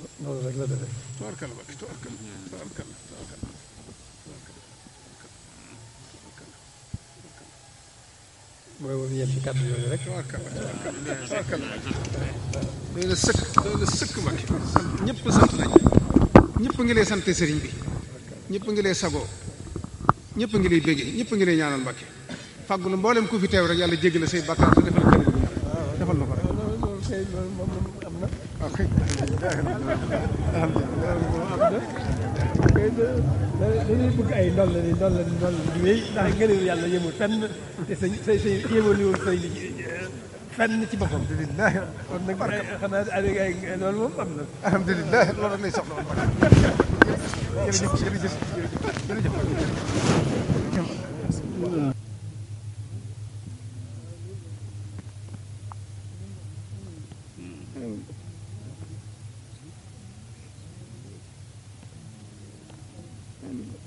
noonu rek la defee tubaarkalla Mbàkke tubaarkalla tubaarkalla tubaarkalla mooy woon yem ci kàddu yooyu rek tubaarkalla tubaarkalla tubaarkalla doy na sëkk doy na sëkk Mbàkke sant ñëpp sant nañ ñëpp ngi lay sant sëriñ bi ñëpp ngi lay sagoo ñëpp ngi lay béggee ñëpp ngi lay ñaanal Mbàkke fàggulu mboolem ku fi teew rek yàlla jéggal say bàkkaar te defal kër defal na ko rek loolu loolu kay loolu moom am na waaw kay dañuy bëgg ay ndol la ni ndol la ni ndol la di wéy ndax ngëneelu yàlla yemul fenn te sa sa sa yemaliwul say li fenn ci boppam alhamdulilah kon nag xanaa ay ay loolu moom am na alhamdulilah loolu rek lay soxla woon Mbàkke jërëjëf jërëjëf jërëjëf jërëjëf